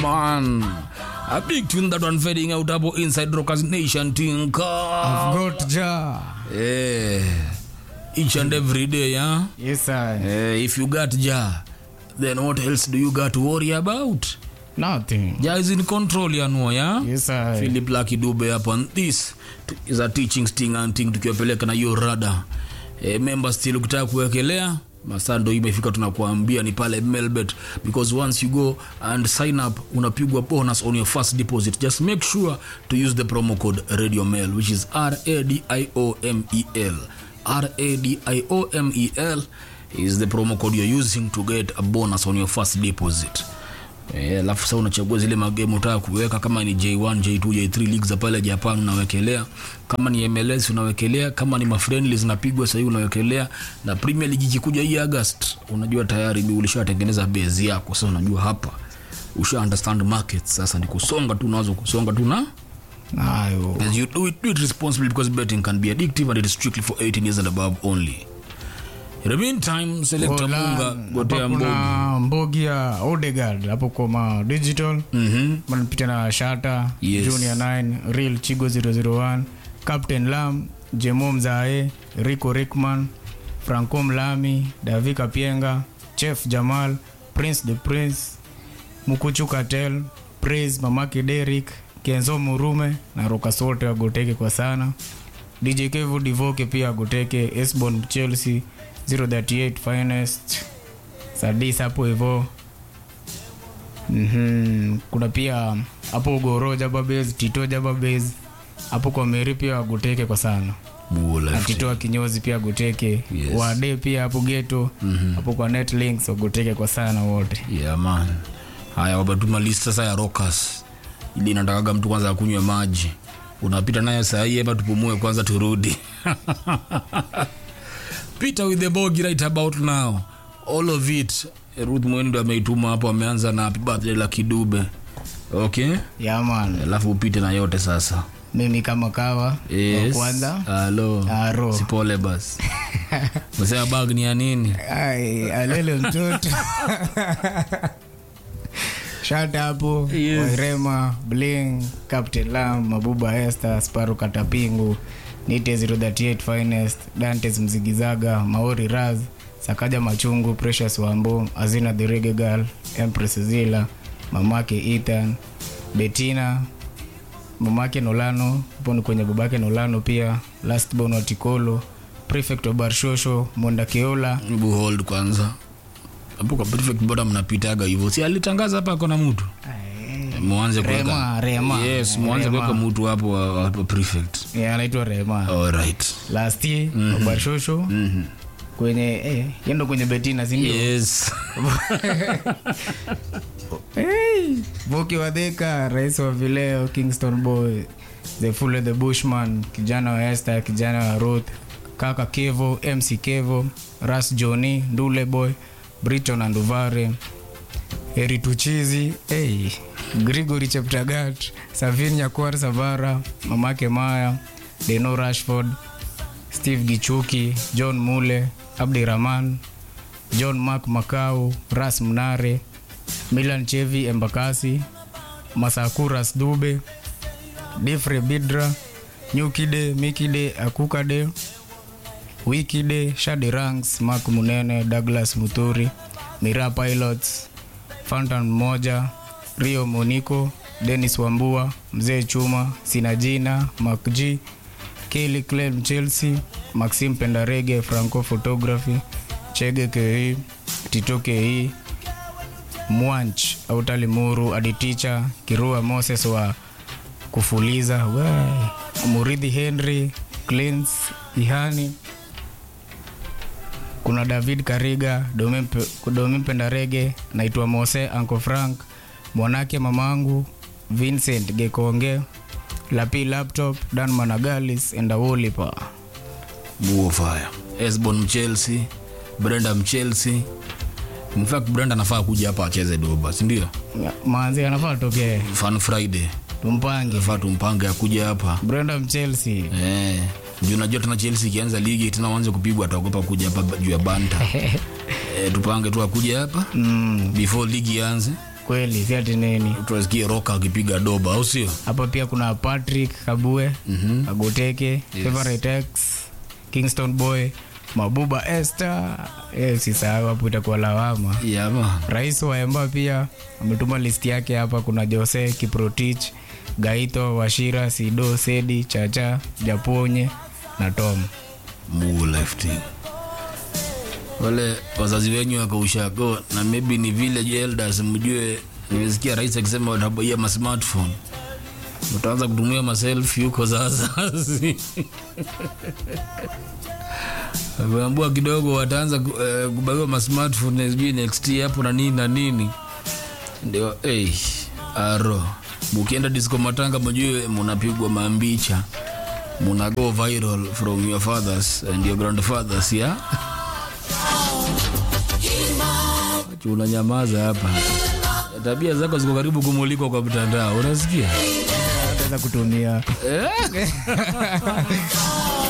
man. A big tune that one fading out about inside Rockers Nation Tinka. Got ja. Eh, each and every day, yeah. Yes, sir. Eh, if you got Ja, then what else do you got to worry about? Nothing. Ja is in control, ya know, yeah. Yes, sir. Philip Lucky Dube hapa and this is a teaching sting and thing tukiwapeleka na hiyo rada e, member still ukitaka kuwekelea masaa ndo imefika tunakuambia ni pale melbet because once you go and sign up unapigwa bonus on your first deposit just make sure to use the promo code radio mail which is radiomel radiomel is the promo code you're using to get a bonus on your first deposit Eh, alafu sasa unachagua zile magemu utaka kuweka kama ni J1, J2, J3 league za pale Japan unawekelea, kama ni MLS unawekelea, kama ni mafriendly zinapigwa sasa hivi unawekelea, na Premier League ikikuja hii August, unajua tayari bi ulishatengeneza base yako, sasa unajua hapa usha understand markets, sasa ni kusonga tu, unaweza kusonga tu na Ayo. as you do it, do it responsibly because betting can be addictive and it is strictly for 18 years and above only. In the meantime, select Hola. Munga, gotea Hapa mbogi. kuna mbogi ya Odegaard hapo kwa digital Mhm. manapita na Shata Yes. Junior 9 Real Chigo 001 Captain Lam Jemo Mzae Rico Rickman Franco Mlami Davi Kapienga Chef Jamal Prince the Prince Mukuchu Katel Praise Mamake Derrick Kenzo Murume na Rokas wote wagoteke kwa sana DJ Kevo Divoke pia agoteke Esbon Chelsea 038 Finest Sadis hapo hivyo Mhm. kuna pia hapo Goro Jababez, Tito Jababez hapo kwa Meri pia agoteke kwa sana Bula na FT. Tito wa kinyozi pia agoteke Yes. Wade pia hapo geto hapo kwa Netlinks agoteke kwa sana wote yeah man haya wabatuma list sasa ya rockers ili natakaga mtu kwanza akunywe maji unapita nayo sahii hapa tupumue kwanza turudi peter with the bogi right about now all of it ruth mwendo ameituma hapo ameanza na happy birthday la kidube okay yaman alafu upite na yote sasa mimi kama kawa wa yes. kwanza halo Aro. sipole basi mesema bag ni ya nini Ai, alele mtoto shata hapo Yes. wairema bling captain lam mabuba esther sparu katapingu nite 038 finest dantes mzigizaga maori raz sakaja machungu precious wambo azina the Reggae girl empress zila mamake ethan betina mamake nolano hapo ni kwenye babake nolano pia last born wa tikolo prefect wa barshosho monda keola Hebu hold kwanza hapo kwa perfect boda mnapitaga hivyo si alitangaza hapa kona mtu mwanze Rema, kuweka Rema. yes mwanze Rema. kuweka mtu hapo wa- hapo prefect Yeah, anaitwa rema alright last year mm barshosho mhm kwenye eh, yendo kwenye betina sindio yes hey, voki wadheka rais wa vileo kingston boy the full the bushman kijana wa este kijana wa ruth kaka kevo mc kevo ras joni ndule boy briton anduvare erituchizi hey, grigory cheptagat savin nyakuar savara mamake maya deno rashford steve gichuki john mule abdirahman john mark makau ras mnare milan chevi embakasi masakuras dube difre bidra nyukide mikide akukade wikide shadi ranks mak munene douglas muturi mira pilots fantan mmoja rio moniko denis wambua mzee chuma sinajina makg kili clem chelsea maxim pendarege franco photography chege kei tito kei mwanch autalimuru aditicha kirua moses wa kufuliza we, muridhi henry clins ihani kuna david kariga Domi Mpe- domi mpendarege naitwa mose anco frank mwanake mamangu vincent gekonge lapi laptop dan managalis endawolipa buo fire esbon mchelsea brenda mchelsea in fact brenda anafaa kuja hapa acheze doba sindio manzi anafaa tokee fun friday tumpange faa tumpange akuja hapa brenda mchelsea Eh, juu unajua tena chelsea ikianza ligi tena wanze kupigwa ataogopa kuja hapa juu ya banta eh, tupange tu akuja hapa mm, before ligi ianze kweli si ati nini tunasikia roka akipiga doba au sio hapa pia kuna patrick kabue Mhm. agoteke favorite x kingston boy mabuba esther eh, usisahau hapo itakuwa lawama yama rais wa emba pia ametuma listi yake hapa kuna jose kiprotich gaito washira sido sedi chacha japonye na tom Mungu lifting wale wazazi wenyu wakaushago na maybe ni village elders mjue nimesikia rais akisema watabaia ma smartphone utaanza kutumia maselfi huko za wazazi ameambua kidogo wataanza ku- eh, kubaiwa ma smartphone sijui next year hapo na nini na nini ndio hey, aro mukienda disco matanga mjue munapigwa mambicha muna go viral from your fathers and your grandfathers yeah? unanyamaza hapa tabia zako ziko karibu kumulikwa kwa mtandao unasikia ataweza kutumia